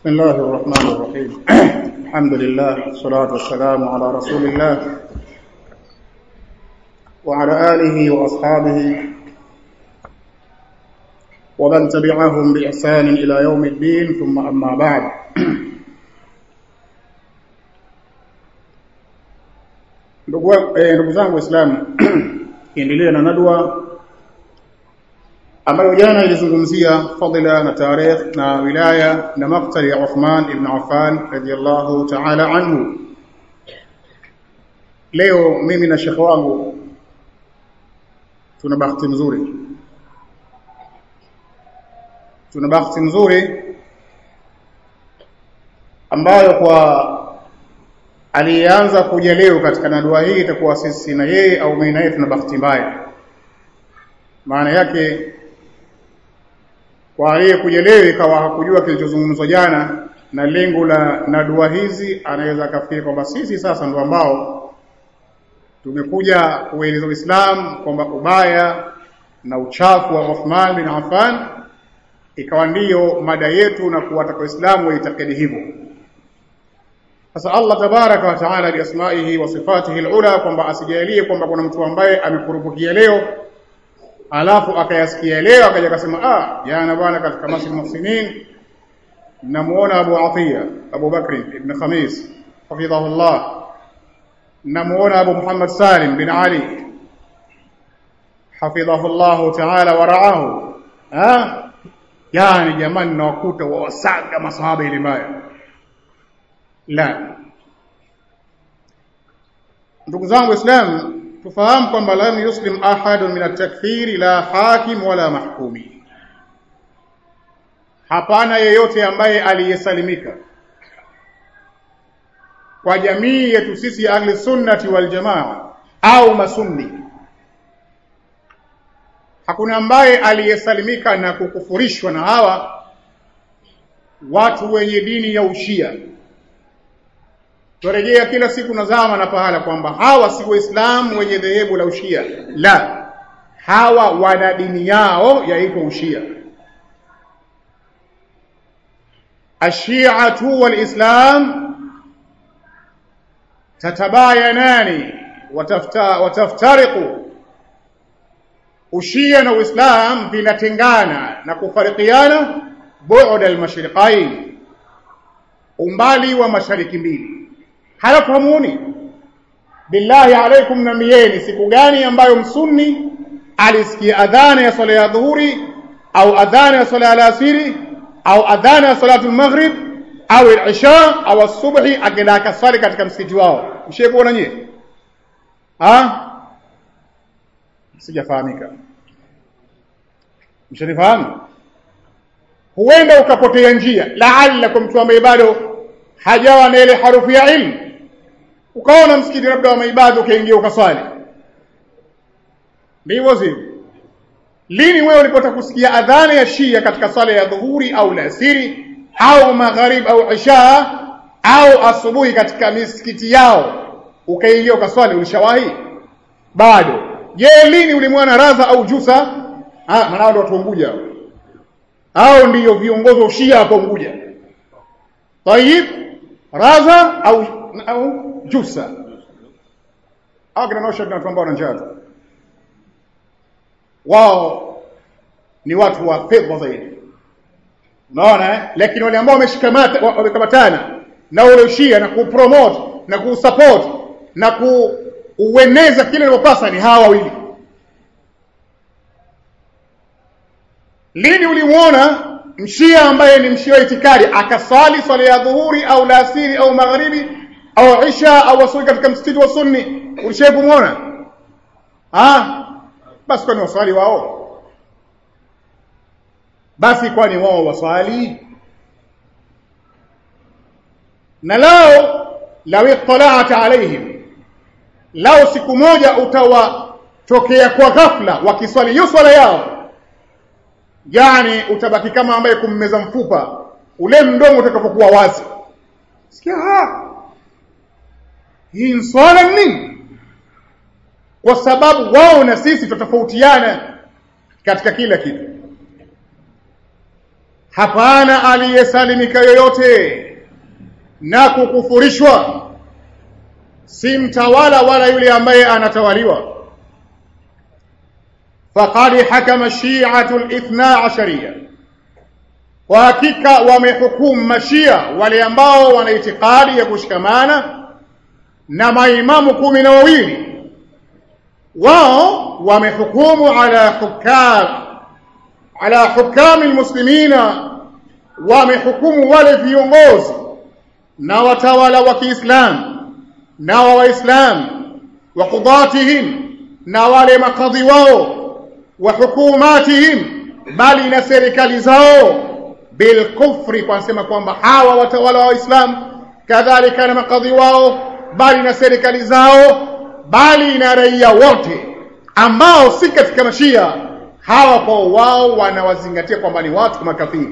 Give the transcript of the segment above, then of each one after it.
بسم الله الرحمن الرحيم الحمد لله والصلاة والسلام على رسول الله وعلى آله وأصحابه ومن تبعهم بإحسان إلى يوم الدين ثم أما بعد ndugu zangu waislamu kiendelea na nadwa ambayo jana ilizungumzia fadila na tarikh na wilaya na maktali ya Uthman ibn Affan radiyallahu ta'ala anhu leo mimi na shekhe wangu tuna bahati nzuri tuna bahati nzuri ambayo kwa aliyeanza kuja leo katika nadua hii itakuwa sisi na yeye au mimi na yeye tuna bahati mbaya maana yake kwa aliyekuja leo ikawa hakujua kilichozungumzwa jana na lengo la nadua hizi anaweza akafikiri kwamba sisi sasa ndio ambao tumekuja kueleza Uislamu kwamba ubaya na uchafu wa Uthman bin Affan ikawa ndiyo mada yetu na kuwataka Waislamu waitakidi hivyo sasa Allah tabaraka wa taala biasmaihi wa sifatihi alula kwamba asijalie kwamba kuna mtu ambaye amekurupukia leo alafu akayasikia leo akaja akasema ah jana bwana katika masjid muhsinin namuona Abu Atiya Abu Bakri ibn Khamis hafidhahullah namuona Abu Muhammad Salim bin Ali hafidhahullah ta'ala wa ra'ahu ah yani jamani nawakuta wawasaga masahaba ile mbaya la ndugu zangu waislamu tufahamu kwamba lam yuslim ahadun min at-takfiri la hakim wala mahkumi hapana yeyote ambaye aliyesalimika kwa jamii yetu sisi ahli sunnati wal jamaa au masunni hakuna ambaye aliyesalimika na kukufurishwa na hawa watu wenye dini ya ushia turejea kila siku na zama na pahala kwamba hawa si waislamu wenye dhehebu la ushia la hawa wana dini yao yaitwa ushia ashiatu walislam tatabayanani watafta, wataftariqu ushia na uislam vinatengana na kufarikiana bu'd almashriqain umbali wa mashariki mbili halafu hamuoni billahi alaikum namieni siku gani ambayo msunni alisikia adhana ya swala ya dhuhuri au adhana ya swala ya alasiri au adhana ya salatu maghrib au al-isha au asubuhi akenda akaswali katika msikiti wao mshaikuona nyie ah sijafahamika mshanifahamu huenda ukapotea njia laalla kwa mtu ambaye bado hajawa na ile harufu ya ilmu ukaona msikiti labda wa maibada ukaingia ukaswali ndivyo sivyo lini wewe ulipotaka kusikia adhana ya shia katika swala ya dhuhuri au alasiri au magharib au isha au asubuhi katika misikiti yao ukaingia ukaswali ulishawahi bado je lini ulimwona radha au jusa ah maana ndio watu Unguja hao ndiyo viongozi wa shia hapo Unguja tayib radha au au jusa au kina nosha na ambao njaa wao ni watu wa pepo zaidi unaona eh? lakini wale ambao wameshikamata wamekamatana na ule ushia na kupromote na kusupport na kuueneza kile linalopasa ni hawa wawili lini ulimuona mshia ambaye ni mshia wa itikadi akasali swala ya dhuhuri au lasiri au magharibi au isha au asubuhi katika msikiti wa sunni ulishaye kumuona ah basi kwani waswali wao basi kwani wao waswali na lao law ittala'ta alaihim lao siku moja utawatokea kwa ghafla wakiswali hiyo swala yao yani utabaki kama ambaye kummeza mfupa ule mdomo utakapokuwa wazi sikia ha hii swala nini kwa sababu wao na sisi tutatofautiana katika kila kitu hapana aliyesalimika yoyote na kukufurishwa si mtawala wala yule ambaye anatawaliwa faqad hakama shi'atu al-ithna ashariya kwa hakika wamehukumu mashia wale ambao wana itikadi ya kushikamana na maimamu kumi na wawili wao wamehukumu ala hukam ala hukami almuslimina wamehukumu wale viongozi na watawala wa Kiislamu na wa Waislamu wa qudatihim na wale makadhi wao wa hukumatihim bali na serikali zao bilkufri kwa kusema kwamba hawa watawala wa Waislamu kadhalika na makadhi wao bali na serikali zao bali na raia wote ambao si katika mashia hawa kwa wao wanawazingatia kwamba ni watu makafiri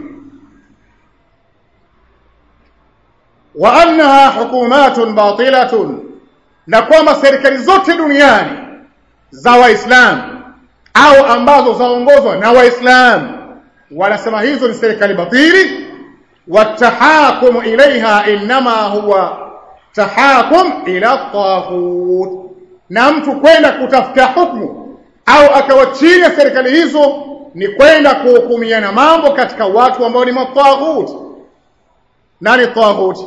wa annaha hukumatun batilatun na kwamba serikali zote duniani za waislamu au ambazo zaongozwa na waislamu wanasema hizo ni serikali batili watahakumu ilaiha inma huwa tahakum ila taghut na mtu kwenda kutafuta hukumu au akawa chini ya serikali hizo ni kwenda kuhukumiana mambo katika watu ambao ni mataghut nani taghut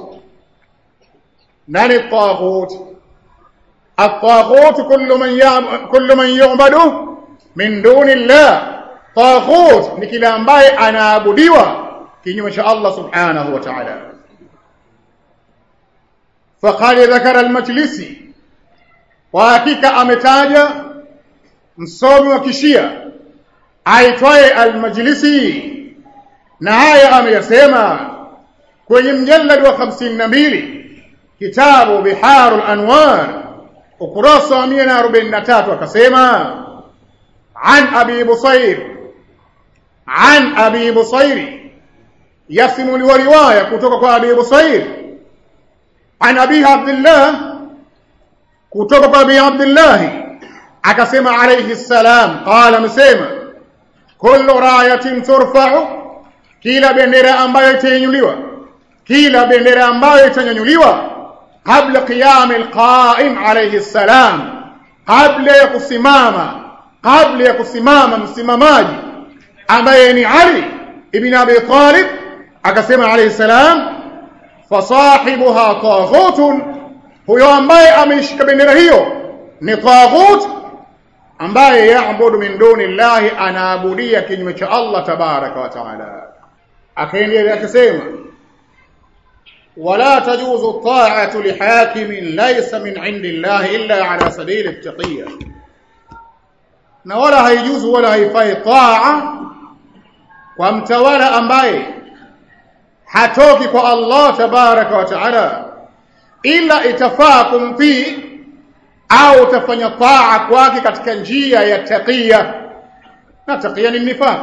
nani taghut الطاغوت كل من يعب... كل من يعبد من دون الله طاغوت ni kila ambaye anaabudiwa kinyume cha Allah subhanahu wa ta'ala faqad dhakara al-majlisi kwa hakika ametaja msomi wa kishia aitwaye al-majlisi na haya ameyasema kwenye mjallad wa 52 kitabu biharul anwar ukurasa wa 143 akasema an abi busair an abi busair yasimuliwa riwaya kutoka kwa abi busair an abi abdullah kutoka kwa abi abdullah akasema alayhi salam qala msema kullu rayatin turfa'u kila bendera ambayo itanyanyuliwa kila bendera ambayo itanyanyuliwa qabla qiyam alqa'im alayhi salam kabla ya kusimama kabla ya kusimama msimamaji ambaye ni Ali ibn Abi Talib akasema alayhi salam fasahibuha taghutun huyo ambaye ameishika bendera hiyo ni taghut ambaye yaabudu min duni llahi anaabudia kinyume cha Allah tabaraka wa taala akaendelea akasema ولا تجوز الطاعة لحاكم ليس من عند الله إلا على سبيل التقية na wala haijuzu wala haifai taa kwa mtawala ambaye hatoki kwa Allah tabaraka wa taala ila itafaa kumtii au utafanya taa kwake katika njia ya taqiya na taqiya ni nifaq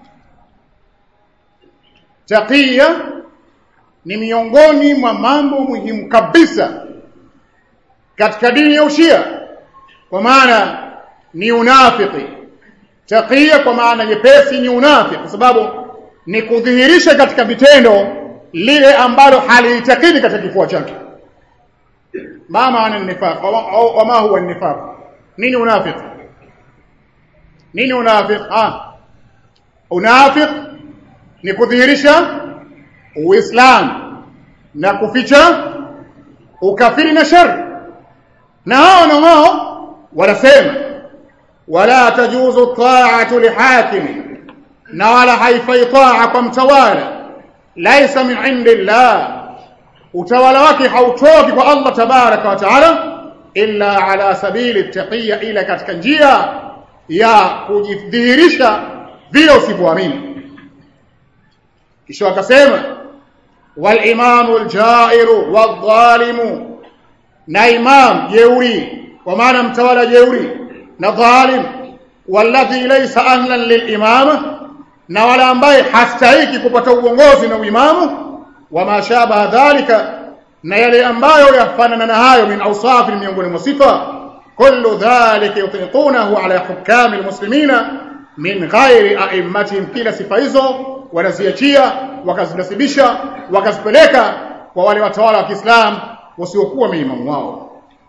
taqiya ni miongoni mwa mambo muhimu kabisa katika dini ya ushia kwa maana ni unafiki taqiya kwa maana nyepesi ni unafiki kwa sababu ni kudhihirisha katika vitendo lile ambalo haliitakidi katika kifua chake ma maana nifaq wa ma huwa nifaq nini unafiki nini unafiki ah unafiki ni kudhihirisha uislamu na kuficha ukafiri na shari na hao na wao wanasema wala tajuzu ta'atu lihakim na wala haifai taa kwa mtawala laisa min indillah utawala wake hautoki kwa Allah tabaraka wa taala illa ala sabili taqiya ila katika njia ya kujidhihirisha vile usivyoamini kisha akasema wal imamu al-jairu wadh-dhalimu na imam jeuri kwa maana mtawala jeuri na dhalim walladhi laysa ahlan lilimama na wala ambaye hastahiki kupata uongozi na uimamu wama shabaha dhalika na yale ambayo yafanana na hayo min awsafi miongoni mwa sifa kullu dhalika yutiqunahu ala hukami almuslimina min ghairi a'immatihim kila sifa hizo wanaziachia wakazinasibisha wakazipeleka kwa wale watawala wa Kiislamu wasiokuwa maimamu wao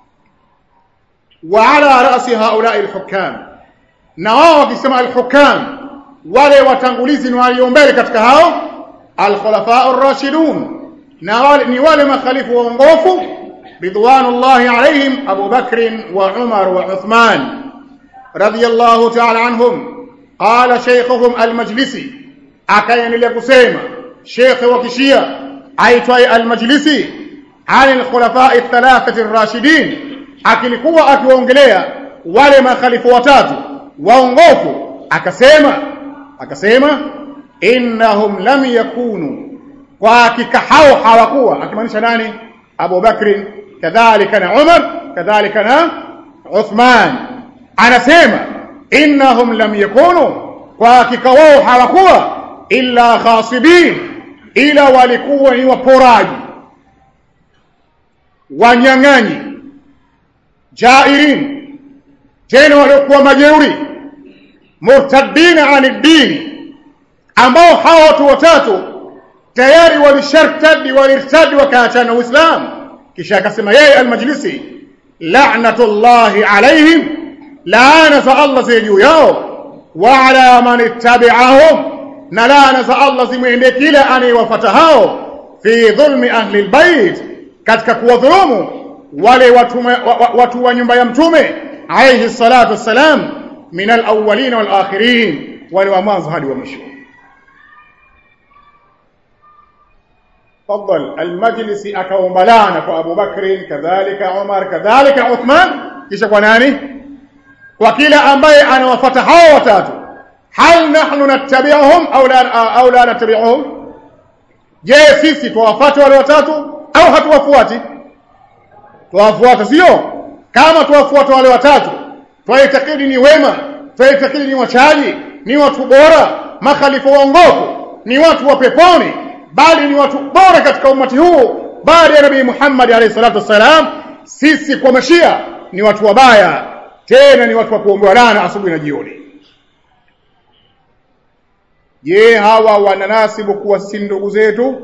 wa ala rasi haulai alhukam na wao wakisema alhukam wale watangulizi ni walio mbele katika hao alkhulafa ar-rashidun na wale ni wale makhalifu waongofu ridwanullahi alaihim Abu Bakr wa Umar wa Uthman radiyallahu ta'ala anhum qala shaykhuhum al-majlisi akaendelea kusema shekhe wa kishia aitwaye al-majlisi عن الخلفاء الثلاثة الراشدين akilikuwa akiwaongelea wale makhalifu watatu waongofu akasema akasema innahum lam yakunu kwa hakika hao hawakuwa akimaanisha nani Abu Bakr kadhalika na Umar kadhalika na Uthman anasema innahum lam yakunu kwa hakika wao hawakuwa illa khasibin ila walikuwa ni waporaji wanyang'anyi jairin tena waliokuwa majeuri murtaddina ani dini ambao hawa watu watatu tayari walishartadi walirtadi wakaachana uislamu kisha akasema yeye almajlisi la'natullahi alaihim laana za Allah zi juu yao wa ala man ittabi'ahum na laana za Allah zimwendee kila anayewafuata hao fi dhulmi ahli albayt katika kuwadhulumu wale watu wa, watu wa nyumba ya mtume alayhi salatu wassalam min alawwalin wal akhirin wale wa mwanzo hadi wa mwisho تفضل المجلس akaombalana kwa Abu Bakr kadhalika Umar kadhalika Uthman kisha kwa nani kwa kila ambaye anawafuata hao watatu hal nahnu nattabi'uhum au la au la nattabi'uhum je sisi tuwafuate wale watatu au hatuwafuati tuwafuata sio kama tuwafuata wale watatu twaitakidi ni wema twaitakidi ni wachaji ni watu bora makhalifa waongofu ni watu wa peponi bali ni watu bora katika umati huu baada ya nabii Muhammad alayhi salatu wassalam sisi kwa mashia ni watu wabaya tena ni watu wa kuombewa laana asubuhi na jioni je hawa wananasibu kuwa si ndugu zetu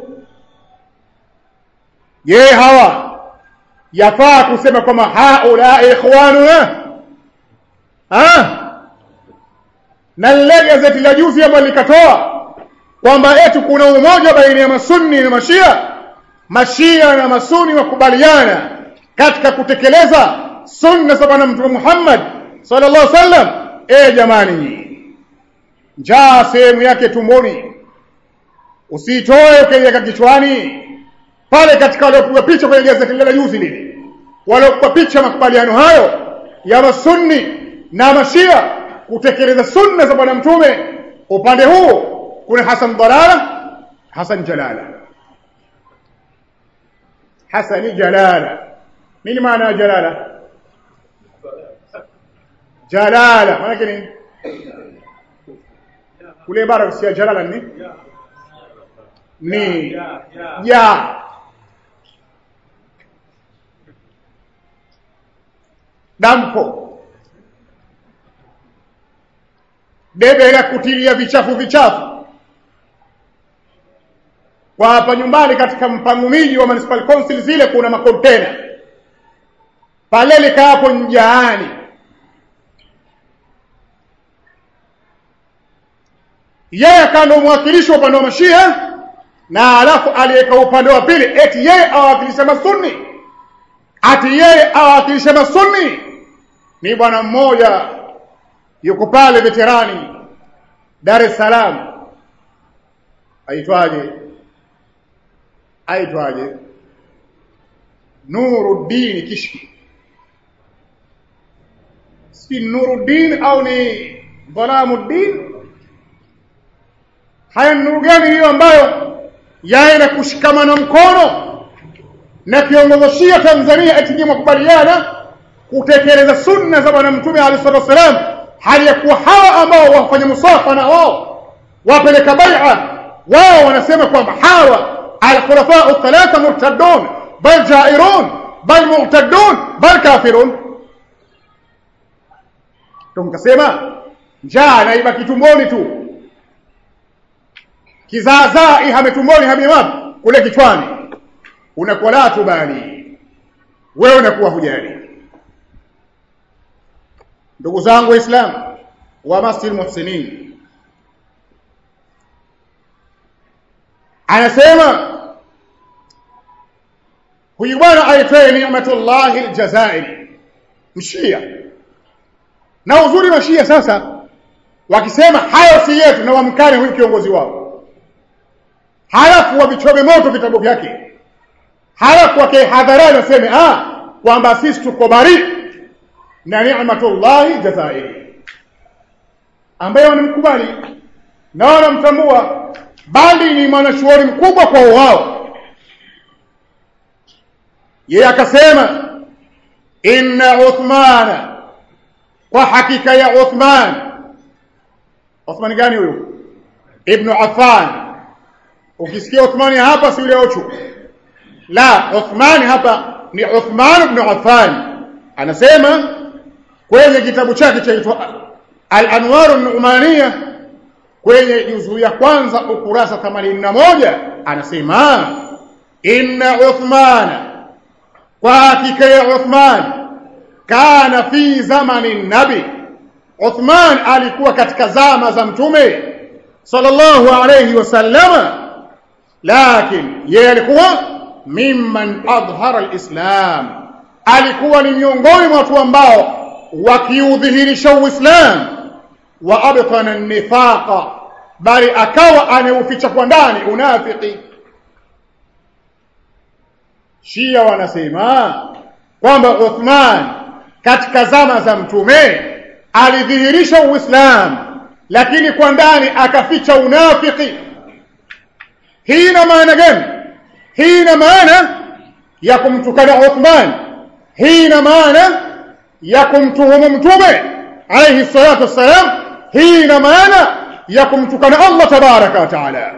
je hawa yafaa kusema kwamba haula ikhwanuna ha na lile gazeti la juzi ambalo likatoa kwamba eti kuna umoja baina ya masunni na mashia mashia na masuni wakubaliana katika kutekeleza sunna za bwana mtume Muhammad sallallahu alaihi wasallam eh jamani njaa sehemu yake tumboni usitoe ukaiweka kichwani pale katika waliopiga picha kwenye gazeti la juzi lile waliopiga picha makubaliano hayo ya masunni na mashia kutekeleza sunna za bwana mtume upande huu kuna Hasan Dalala Hasan Jalala Hasani Jalala nini maana ya Jalala Jalala maana yake nini kule bara si Jalala ni ni ya dampo debe la kutilia vichafu vichafu kwa hapa nyumbani katika mpango miji wa municipal council zile kuna makontena pale likaa hapo njaani yeye akawa mwakilishi wa upande wa mashia na alafu aliyeka upande wa pili eti yeye awakilisha masunni ati yeye awakilisha masunni ni bwana mmoja yuko pale veterani Dar es Salaam aitwaje aitwaje Nuruddin Kishki si Nuruddin au ni Dhalamuddin haya nuru gani hiyo ambayo yaenda kushikamana mkono na kiongozi Shia Tanzania eti makubaliana kutekeleza sunna za bwana mtume alayhi salatu wasalam hali ya kuwa hawa ambao wafanya musafa na wao wapeleka bai'a wao wanasema kwamba hawa al-khulafa al-thalatha murtaddun bal jairun bal mu'taddun bal kafirun tumkasema njaa naibaki tumboni tu kizaazaa ihame tumboni hamie wapi kule kichwani unakuwa la tubali wewe unakuwa hujali ndugu zangu waislamu wa masjid muhsinin anasema huyu bwana aitwaye Ni'matullah al-Jazairi mshia na uzuri wa shia sasa wakisema hayo si yetu na wamkane huyu kiongozi wao halafu wavichome moto vitabu vyake halafu wake hadharani waseme ah kwamba sisi tuko bari na Ni'matullah Jazairi ambaye wanamkubali na wanamtambua bali ni mwanachuoni mkubwa kwa wao yeye akasema inna Uthmana kwa hakika ya Uthman Uthman gani huyo Ibn Affan ukisikia Uthmani hapa si yule ochu la Uthmani hapa ni Uthman ibn Affan anasema kwenye kitabu chake chaitwa Al-Anwar an-Nu'maniyah kwenye juzuu ya kwanza ukurasa 81 anasema inna Uthmana kwa hakika ya Uthman kana fi zamani nabi Uthman alikuwa katika zama za mtume sallallahu alayhi wasallama lakini yeye alikuwa mimman adhhara alislam alikuwa ni miongoni mwa watu ambao wakiudhihirisha uislamu wa abtana nifaqa bali akawa anauficha kwa ndani unafiki Shia wanasema kwamba Uthman katika zama za mtume alidhihirisha Uislamu lakini kwa ndani akaficha unafiki. Hii ina maana gani? Hii ina maana ya kumtukana Uthman. Hii ina maana ya kumtuhumu mtume alayhi salatu wassalam. Hii ina maana ya kumtukana Allah tabaraka wa taala.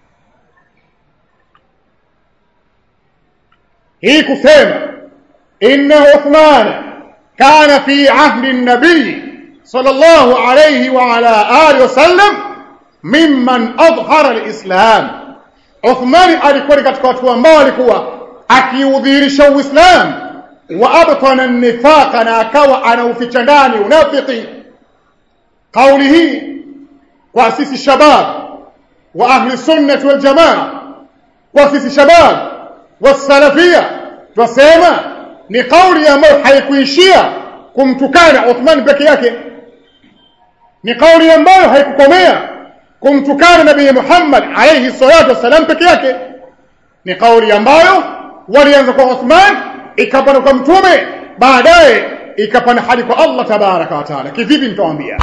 hii kusema inna Uthman kana fi ahdi an-nabii sallallahu alayhi wa ala alihi wasallam mimman adhhara al-islam Uthman alikuwa katika watu ambao walikuwa akiudhihirisha uislamu wa abtana an-nifaqa na akawa anauficha ndani unafiki kauli hii kwa sisi shabab wa ahli sunnah wal jamaa kwa sisi shabab wasalafia twasema ni kauli ambayo haikuishia kumtukana Uthman peke yake ni kauli ambayo haikukomea kumtukana Nabii Muhammad alayhi salatu wasalam peke yake ni kauli ambayo walianza kwa Uthman ikapanda kwa mtume baadaye ikapanda hadi kwa Allah tabaraka wa taala kivipi nitawaambia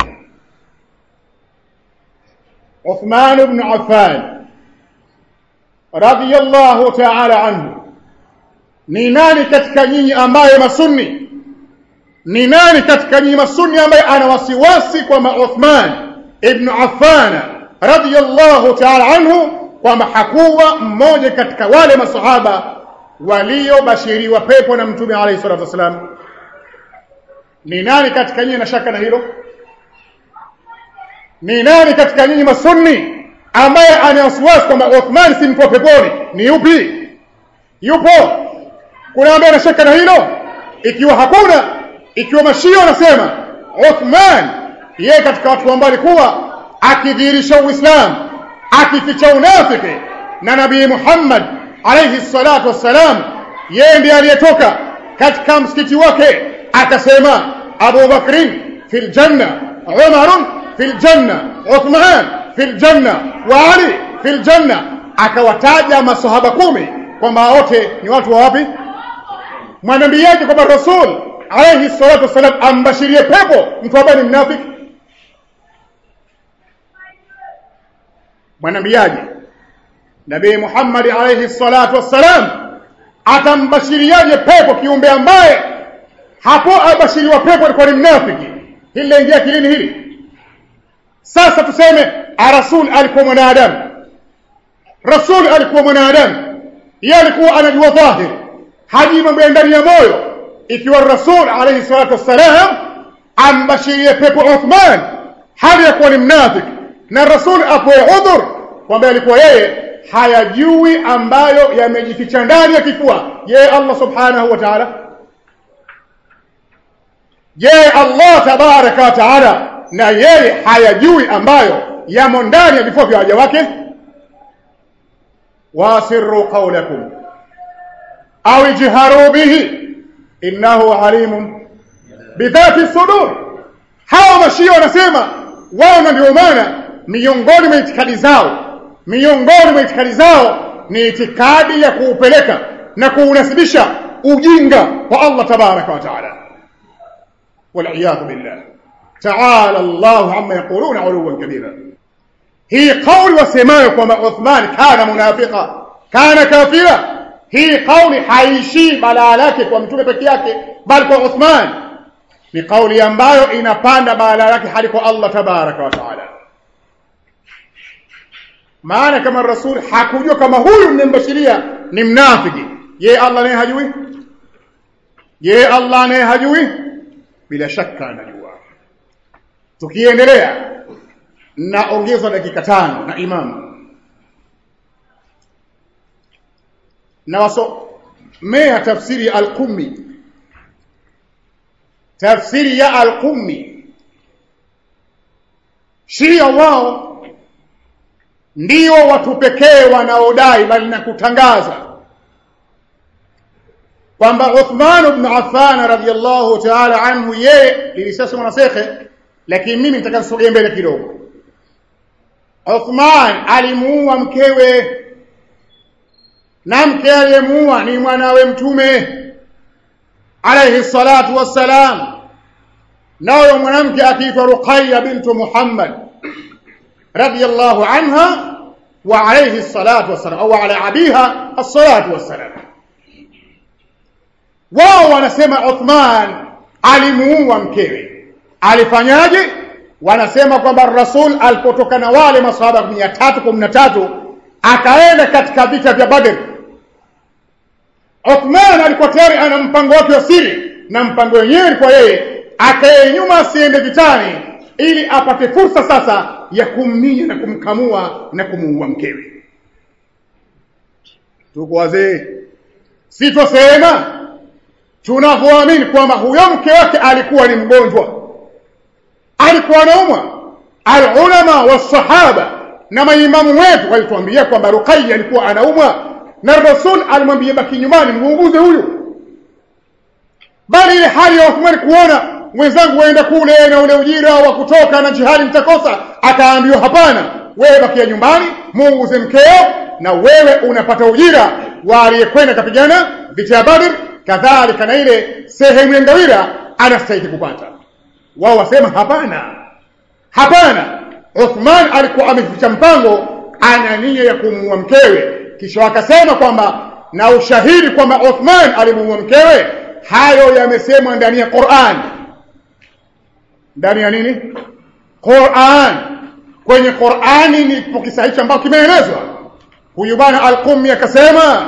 Uthman ibn Affan radhiyallahu ta'ala anhu ni nani katika nyinyi ambaye masunni ni nani katika nyinyi masunni ambaye ana wasiwasi kwamba Uthman ibn Affan radhiyallahu ta'ala anhu kwamba hakuwa mmoja katika wale masahaba waliobashiriwa pepo na mtume alayhi salatu wasalam ni nani katika nyinyi na shaka na hilo ni nani katika nyinyi masunni ambaye ana wasiwasi kwamba Uthman si mtu wa peponi ni yupi yupo kuna ambaye anashaka na hilo ikiwa hakuna ikiwa mashia wanasema Uthman yeye katika watu ambao alikuwa akidhihirisha Uislamu akificha unafiki na Nabii Muhammad alayhi salatu wassalam yeye ndiye aliyetoka katika msikiti wake akasema Abu Bakrin fil janna Umar fil janna Uthman fil janna wa Ali fil janna akawataja masahaba kumi kwamba wote ni watu wa wapi mwanaambiaje kwamba rasul alayhi salatu wasalam ambashirie pepo mtu ambaye ni mnafiki mwanaambiaje nabii Muhammad alayhi salatu wassalam atambashiriaje pepo kiumbe ambaye hapo abashiriwa pepo alikuwa ni mnafiki hili laingia kilini hili sasa tuseme rasul alikuwa mwanadamu rasul alikuwa mwanadamu yeye alikuwa anajua dhahiri hajui mambo ya ndani ya moyo ikiwa rasul alayhi salatu wassalam ambashirie pepo Uthman hali ya kuwa ni mnafiki na rasul apoe udhur kwamba alikuwa yeye hayajui ambayo yamejificha ndani ya kifua je Allah subhanahu wa ta'ala je Allah tabaraka wa ta'ala na yeye hayajui ambayo yamo ndani ya vifua vya waja wake wasirru qawlakum au ijharu bihi innahu alimun bidhati sudur hawa mashia wanasema wao na ndio maana miongoni mwa itikadi zao miongoni mwa itikadi zao ni itikadi ya kuupeleka na kuunasibisha ujinga kwa Allah tabaraka wa taala والعياذ بالله تعالى الله عما يقولون علوا كبيرا هي قول وسماء كما عثمان كان منافقا كان كافرا hii kauli haishii balaa lake kwa mtume peke yake bali kwa Uthman ni kauli ambayo inapanda balaa lake hadi kwa Allah tabaraka wa taala maana kama rasul hakujua kama huyu mnembashiria ni mnafiki je Allah naye hajui je Allah naye hajui bila shaka anajua tukiendelea naongezwa dakika tano na imamu na wasomea tafsiri ya al-Qummi tafsiri ya al-Qummi Shia wao ndio watu pekee wanaodai bali na kutangaza kwamba Uthman ibn Affan radhiyallahu ta'ala anhu yeye lilisasa mwanasekhe lakini mimi nitaka nisogee mbele kidogo Uthman alimuua mkewe na mke aliyemuua ni mwanawe mtume alayhi salatu wassalam nayo mwanamke akiitwa Ruqayya bintu Muhammad radiyallahu anha wa alayhi salatu wassalam au ala abiha as-salatu wassalam wao wanasema Uthman alimuua mkewe alifanyaje wanasema kwamba Rasul alipotoka na wale maswahaba 313 akaenda katika vita vya Badr Uthman alikuwa tayari ana mpango wake wa siri na mpango wenyewe kwa yeye akae nyuma asiende vitani ili apate fursa sasa ya kumminya na kumkamua na kumuua mkewe tuko wazee sitosema tunavyoamini kwamba huyo mke wake alikuwa ni mgonjwa alikuwa anaumwa alulama wasahaba na maimamu wetu walituambia kwamba Ruqayya alikuwa anaumwa na Rasul alimwambia baki nyumbani muuguze huyu bali ile hali ya Uthman kuona mwenzangu waenda kule na ule ujira wa kutoka na jihadi mtakosa akaambiwa hapana wewe bakia nyumbani muuguze mkeo na wewe unapata ujira wa aliyekwenda kapigana vita ya Badr kadhalika na ile sehemu ya ngawira anastahili kupata wao wasema hapana hapana Uthman alikuwa ameficha mpango ana nia ya kumuua mkewe kisha wakasema kwamba na ushahidi kwamba Uthman alimuua mkewe hayo yamesemwa ndani ya Qur'an ndani ya nini Qur'an kwenye Qur'ani ni kisa hicho ambacho kimeelezwa huyu bwana al-Qummi akasema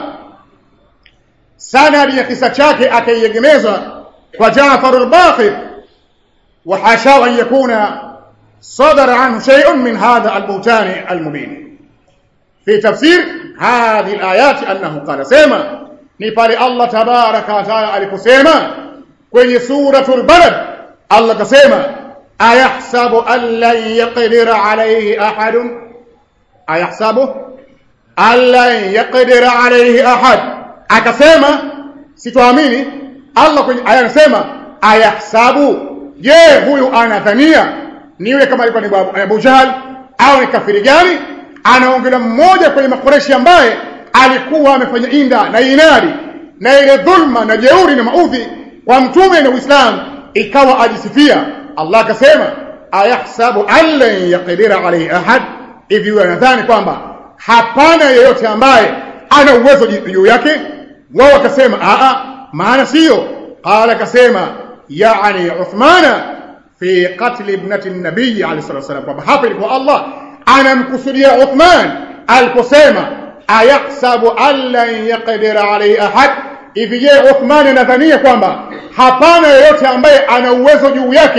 sanadi ya kisa chake akaiegemezwa kwa Jaafar al-Baqir wa hasha an yakuna صدر عنه شيء من هذا البهتان المبين في تفسير هذه الآيات أنه قال سيما نفال الله تبارك وتعالى aliposema kwenye suratul balad Allah kasema ayahsabu an lan yaqdira alayhi ahad ayahsabu an lan yaqdira alayhi ahad akasema sitoamini Allah kwenye aya anasema ayahsabu je huyu anadhania ni yule kama alikuwa ni Abu Jahl au ni kafiri gani anaongelea mmoja kwenye makoreshi ambaye alikuwa amefanya inda na inadi na ile dhulma na jeuri na maudhi kwa mtume na Uislamu ikawa ajisifia Allah akasema ayahsabu allan yaqdira alayhi ahad hivi huyo anadhani kwamba hapana yeyote ambaye ana uwezo juu yake wao wakasema a a maana sio qala akasema yani Uthmana fi qatl ibnati nabii alayhi salatu wasallam kwamba hapa ilikuwa Allah anamkusudia Uthman aliposema ayahsabu allan yaqdira alayhi ahad hivi je Uthman anadhania kwamba hapana yeyote ambaye ana uwezo juu yake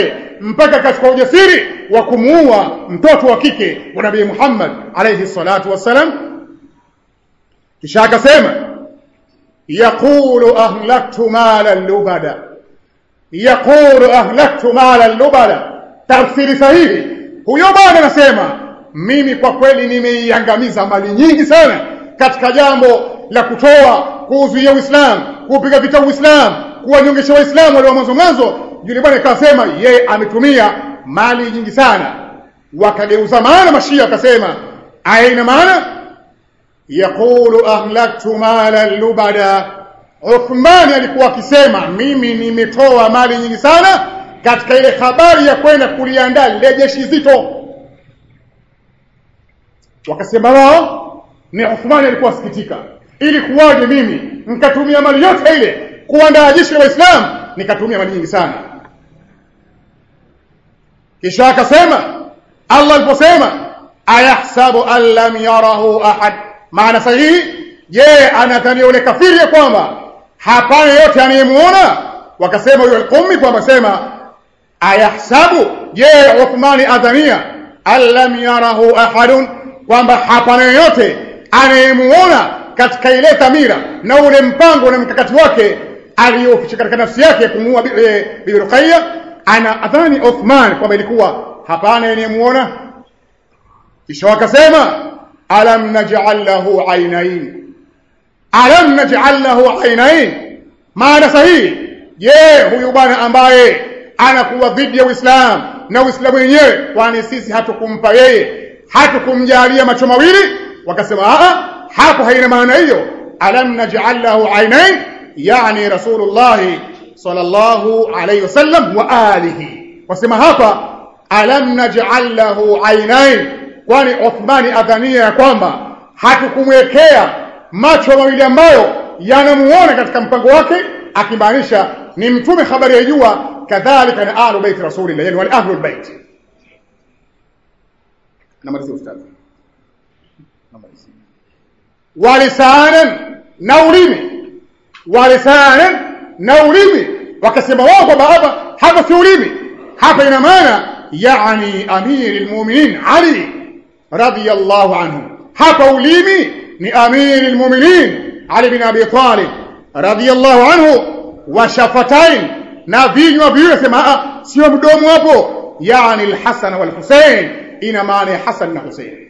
mpaka katika ujasiri wa kumuua mtoto wa kike wa Nabii Muhammad alayhi salatu wassalam kisha akasema yaqulu ahlaktu mala lubada yaqulu ahlaktu mala lubada tafsiri sahihi huyo bwana anasema mimi kwa kweli nimeiangamiza mali nyingi sana katika jambo la kutoa kuuzuia Uislamu kupiga vita Uislamu kuwanyongesha Waislamu wale wa mwanzo mwanzo yule bwana akasema yeye ametumia mali nyingi sana wakageuza maana mashia akasema aina maana yaqulu ahlaktu mala lubada Uthmani alikuwa akisema mimi nimetoa mali nyingi sana katika ile habari ya kwenda kuliandaa lile jeshi zito wakasema wao ni Uthmani alikuwa asikitika ili kuwaje mimi nikatumia mali yote ile kuandaa jeshi la Waislamu nikatumia mali nyingi sana kisha akasema Allah aliposema ayahsabu an lam yarahu ahad maana sahihi je anadhania yule kafiri ya kwamba hapana yote anayemuona wakasema yule al-Qummi kwamba sema ayahsabu je Uthmani adhania an lam yarahu ahadun kwamba hapana yote anayemuona katika ile dhamira na ule mpango na mkakati wake aliyoficha katika nafsi yake kumuua bibi Ruqayya ana adhani Uthman kwamba ilikuwa hapana anayemuona kisha wakasema alam naj'al lahu aynayn alam naj'al lahu aynayn maana sahihi je huyu bwana ambaye anakuwa dhidi ya Uislamu na Uislamu wenyewe kwani sisi hatukumpa yeye hatukumjalia macho mawili wakasema a hapo haina maana hiyo alam naj'al lahu aynayn yani rasulullah sallallahu alayhi wasallam wa alihi wasema hapa alam naj'al lahu aynayn kwani Uthmani adhania ya kwamba hatukumwekea macho mawili ambayo yanamuona katika mpango wake akimaanisha ni mtume habari ya jua kadhalika na ahlu bait rasulillah yani wale ahlul bait namalizia ustadhi namalizia walisanan na ulimi walisanan na ulimi wakasema wao kwamba hapa hapa si ulimi hapa ina maana yani amiri almu'minin ali radiyallahu anhu hapa ulimi ni amiri almu'minin ali bin abi talib radiyallahu anhu wa shafatain na vinywa viwili sema sio mdomo hapo yani alhasan wal husain ina maana ya hasan na husain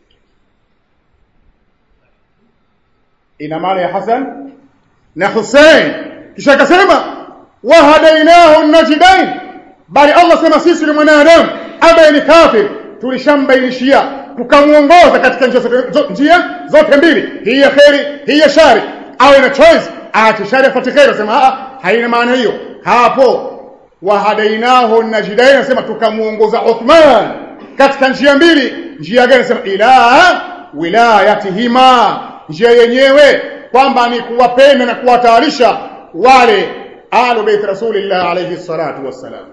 ina maana ya hasan na husain kisha akasema wahadainahu najdain bali Allah sema sisi ni mwanadamu ambaye ni kafir tulishambainishia tukamuongoza katika njia zote, njia zote mbili hii ya kheri hii ya shari awe na choice aache shari afuate kheri sema haina maana hiyo hapo wahadainahu najdain nasema tukamuongoza Uthman katika njia mbili njia gani nasema ila wilayatihima njia yenyewe kwamba ni kuwapenda na kuwatayarisha wale ahlu bait rasulillah alayhi salatu wassalam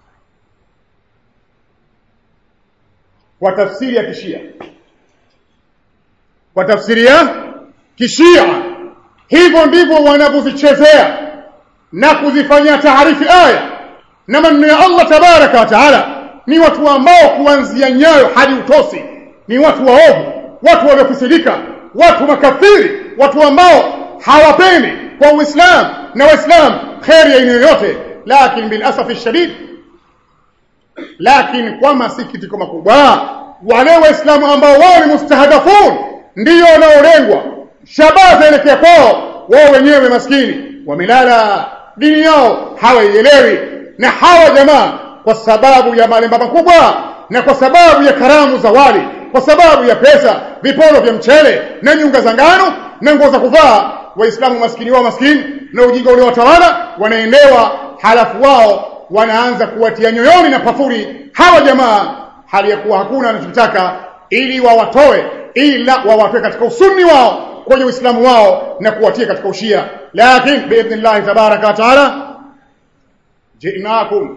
kwa tafsiri ya kishia kwa tafsiri ya kishia hivyo ndivyo wanavyozichezea na kuzifanyia taarifi aya na maneno ya Allah tabaraka wa taala ni watu ambao kuanzia nyayo hadi utosi ni watu waovu watu waliokusidika watu makafiri watu ambao hawapendi kwa uislamu na waislamu kheri ya aina yoyote lakini bil asafi shadid lakini kwa masikitiko makubwa wale waislamu ambao wao ni mustahadafun ndio wanaolengwa shabaha zaelekea kwao wao wenyewe maskini wamelala dini yao hawaielewi na hawa jamaa kwa sababu ya malemba makubwa na kwa sababu ya karamu za wali kwa sababu ya pesa viporo vya mchele na nyunga za ngano na nguo za kuvaa waislamu maskini wao maskini na ujinga uliowatawala wanaendewa halafu wao wanaanza kuwatia nyoyoni na pafuri hawa jamaa hali ya kuwa hakuna anachotaka ili wawatoe ila wawatoe katika usuni wao kwenye uislamu wao na kuwatia katika ushia lakini biidhnillah tabaraka wa taala jinakum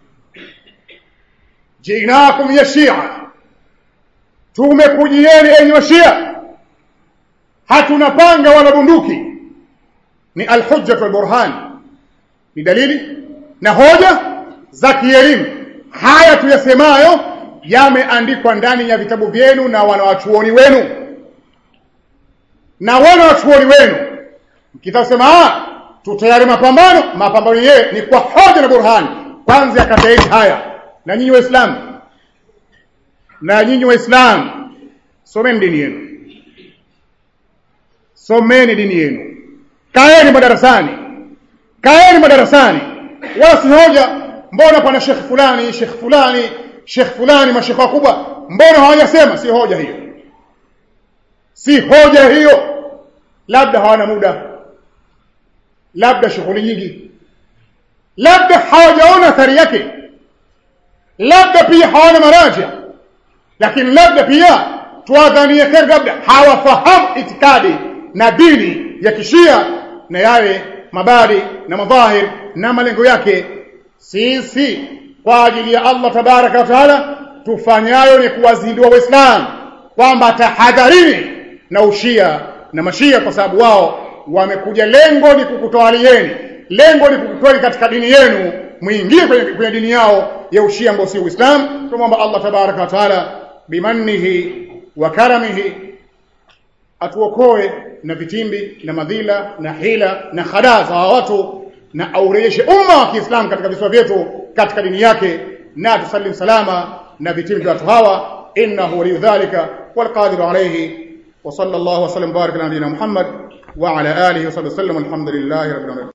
jinakum ya shia tumekujieni enyi wa shia hatuna panga wala bunduki ni alhujja wal burhan ni dalili na hoja za kielimu haya tuyasemayo yameandikwa ndani ya vitabu vyenu na wanawachuoni wenu na wanawachuoni wenu mkitasema ah tutayari mapambano mapambano yeye ni kwa hoja na burhani kwanza yakataeni haya na nyinyi waislamu na nyinyi waislamu someni dini yenu someni dini yenu kaeni madarasani kaeni madarasani wala si hoja mbona pana shekh fulani shekh fulani shekh fulani mashekh wakubwa mbona hawajasema si hoja hiyo si hoja hiyo labda hawana muda labda shughuli nyingi labda hawajaona athari yake labda pia hawana maraja lakini labda pia tuwadhanie kheri labda hawafahamu itikadi na dini ya kishia na yale mabadi na madhahir na malengo yake sisi kwa ajili ya Allah tabaraka wa taala tufanyayo ni kuwazindua waislamu kwamba tahadharini na ushia na mashia kwa sababu wao wamekuja lengo ni kukutawalieni lengo ni kukutoeni katika dini yenu muingie kwenye, kwenye dini yao ya ushia ambao si uislamu tunamwomba Allah tabaraka wa taala bimannihi wa karamihi atuokoe na vitimbi na madhila na hila na khadaa za watu na aurejeshe umma wa Kiislamu katika visiwa vyetu katika dini yake na tusalim salama na vitimbi vya watu hawa innahu waliyu dhalika والقادر عليه وصلى الله وسلم وبارك على نبينا محمد وعلى اله وصحبه وسلم الحمد لله رب العالمين